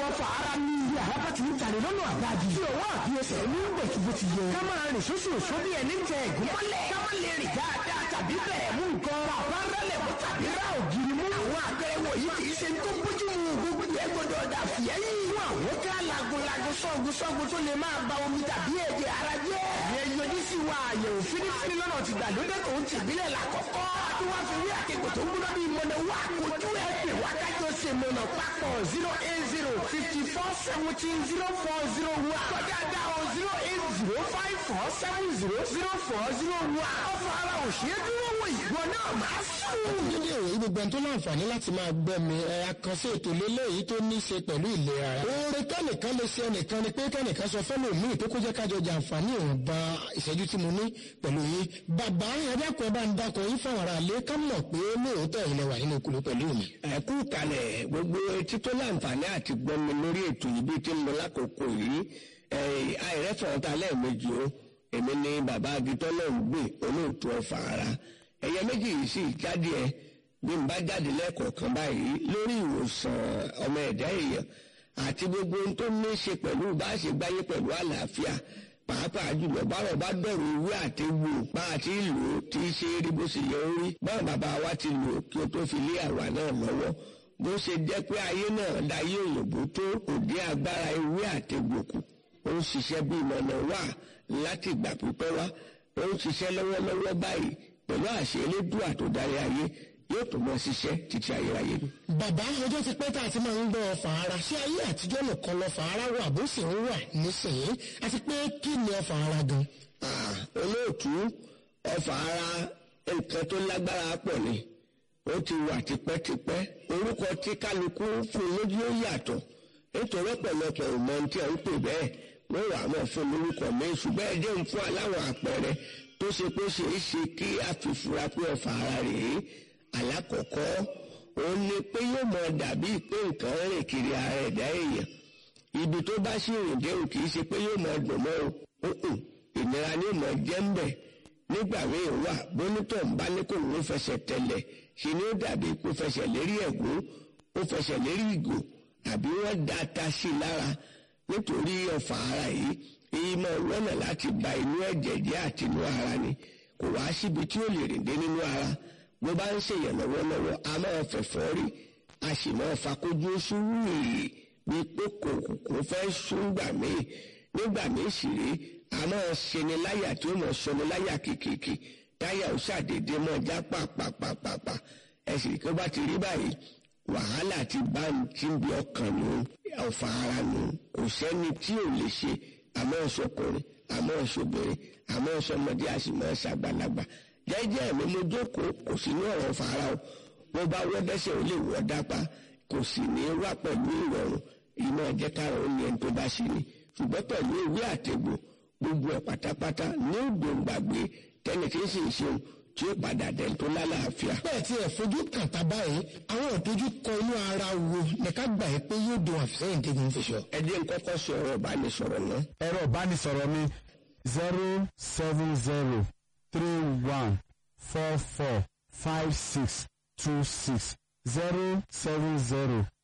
ọ̀fà ara ní ilé àyàbá ti ń tàrí lọ́nà àgbájì. tí òwò àbíyẹsẹ̀ ní bẹ̀tùbẹ̀ ti yẹ. ká máa rìn sóṣù òṣù bí ẹni tẹ ẹ̀gún mọ́lẹ̀. ká má lè rìn dáadáa tàbí bẹ̀rẹ̀ mú nǹkan. bàbá rẹlẹ̀ mú tàbí rà ògiri mú. àwọn àpẹẹrẹ wọ̀nyí kì í ṣe tó bójú mu gbogbo ẹ̀ gbọdọ̀ dà fìyẹ́yìn. fún àwọn ká lagunlagun sọ́gun sọ́gun tó lè máa ba omi tàbí ẹ̀jẹ̀ ara jẹ́. ìyẹn yọjú sí wa àyẹ̀wò fínífíní lọ́nà ti gbàlódé tó ń tìbílẹ̀ làkọ́kọ́. tí wọ́n fi wí àkẹ́kọ̀ọ́ tó ń gbọ́dọ̀ bí mọ̀nà wá kojú ẹ̀ pè wá kájọ ṣe mọ̀nà papọ̀ zero eight zero fifty four seventeen zero four zero one. kọjá dá o zero eight zero five four seven zero zero four zero one. ọ̀fọ̀ ara òṣèré dúró wò ìgbọ́ náà máa sùn. nílé ìwé gbogbo ẹni tó láǹfààní láti máa gbọ́ mi ẹ àkànṣe ètò lélẹ́yìí tó ní í ṣe pẹ̀lú ìlera ara. oore kẹ́nìkan lè ṣe ẹnìkan ni pé kẹ́nìkan sọ fẹ́lẹ̀ míì tó kó jẹ́ kájọ jàǹfààní ìwọ̀nba ìṣẹ́jú tí mo ní pẹ̀lú yín. bàbá ẹ̀dàkùn ẹ̀ bá ń dakọ̀ yín fáwọn ará ilé ká mọ̀ pé lóòótọ́ ilẹ̀ wà nínú kùlù pẹ̀lú mi. ẹ kú kalẹ̀ gbogbo etí tó láǹfààní àti gbọ́ mi lórí ètò yìí bí tí mo lákòókò yìí àìrẹ́fọ̀ọ́ ta lẹ́ẹ̀mejì o èmi ni bàbá agitọ́ náà ń gbé olóòtú ọ̀fà ara ẹ̀yẹ méjì yìí sì jáde ẹ bí n bá jáde lẹ́ẹ̀kọ̀ọ̀kan báyìí lórí ìwòsàn ọmọ ẹ̀dá èèyàn àti gbogbo ohun tó ní í ṣe pẹ̀lú bá a ṣe gbáyé pẹ̀lú àlàáfíà pàápàá jùlọ báwọn bá dọ̀rọ̀ ìwé àtẹ̀wò bá a ti lò ó tí í ṣe rí bó ṣe yẹ ó rí báwọn bàbá wa ti lò ó kí o tó fi lé àwa náà lọ́wọ́ bó ṣe jẹ́ pé ayé náà dayé òyìnbó tó òde agbára ìwé àtẹ̀wò kù ó ń ṣiṣẹ́ bí ìmọ̀nà wà láti ìgbà pípẹ́ wá ó ń ṣiṣẹ́ lọ́wọ́lọ́wọ́ báyìí pẹ̀lú àṣẹ elédùà tó darí ayé yóò tó mọ ṣiṣẹ́ títí ayérayé ni. bàbá ọjọ́ ti pẹ́ tá a ti máa ń gbọ́ ọfà ara ṣé ayé àtijọ́ nìkan lọ́fà ara wà bó sì ń wà nísìnyí àti pé kí ni ọfà ara gan. Ah, olóòtú ọfà ara nǹkan tó lágbára pọ̀ ni ó ti wà tipẹ́tipẹ́ orúkọ tí kálukú fún lójú ó yàtọ̀ nítorí ọ̀pọ̀lọpọ̀ ìmọ̀ tí à ń pè bẹ́ẹ̀ wọ́n wà mọ̀ fún lórúkọ mi ṣùgbọ́n ẹjẹ́ ń fún aláwọ̀ àpẹẹrẹ tó ṣe pé ṣe é ṣe kí a fi fura pé ọfà ara rèé alákọ̀ọ́kọ́ òun ni pé yóò mọ dàbí pé nǹkan rìn kiri ara ẹ̀dá èèyàn ibi tó bá sì rìn dé o kì í ṣe pé yóò mọ dùn mọ́ o ìnira ni yóò mọ jẹ́ ń bẹ̀ nígbà míì wà bónítọ̀ ń bá ní kò ń fẹsẹ̀ tẹ̀lẹ̀ ṣe ni ó dàbí kó fẹsẹ̀ lérí ẹ̀gún ó fẹsẹ̀ lérí ìgò àbí wọ́n da ata sí i lára nítorí ọ̀fà ara yìí èyí máa wọ́nà láti ba inú ẹ̀jẹ̀ jẹ́ àti inú ara ni kò wá síbi tí ó lè rìn dé nínú ara bó bá ń ṣèyàn lọ́wọ́lọ́wọ́ a máa fẹ̀fọ́ rí a sì máa fakójú sùúrù bí pé kò kò fẹ́ sún gbà míì nígbà míì sì rí a máa ṣeni láyà tí ó mọ̀ ṣeni láyà kìkìkì táyà ó ṣàdédé mọ́ já pàpàpàpàpà ẹ̀sìn kí ó bá ti rí báyìí wàhálà ti bá ń tí ń bí ọkàn nù ọ̀fà ara nù kò sẹ́ni tí ò lè ṣe àmọ́ ọ̀ṣọ́kùnrin àmọ́ ọ̀ṣọ́bìnrin àmọ́ ọ̀ṣọ́mọdé àṣìmọ́ ṣàgbàlagbà jẹ́jẹ́ mi mo jókòó kò sí ní ọ̀rọ̀ fara o mo bá wọ́ dẹ́sẹ̀ ó lè wọ́ dápá kò sì ní wá pẹ̀lú ìrọ̀rùn ìmọ̀ ẹ̀jẹ̀ kárọ̀ ó ní ẹni tó bá ṣe ni ṣùgbọ́n pẹ̀lú ìwé àtẹ̀gbò gbogbo ẹ̀ pátápátá ní ògbóǹgbàgbé tẹ́ni tí ń sì ń ṣeun tí ó padà dẹ̀ tó lálàáfíà. bẹ́ẹ̀ tí ẹ̀ fojú kàtà báyìí àwọn ìdojúkọ inú ara wo ní ká gbà yẹ pé yóò dùn àfisẹ́yìn tí kìí fi sọ. ẹ jẹ́ n kọ́kọ́ sọ ọ̀rọ̀ ìbánisọ̀rọ̀ náà. ẹ̀rọ ìbánisọ̀rọ̀ mi zero seven zero three one four four five six two six zero seven zero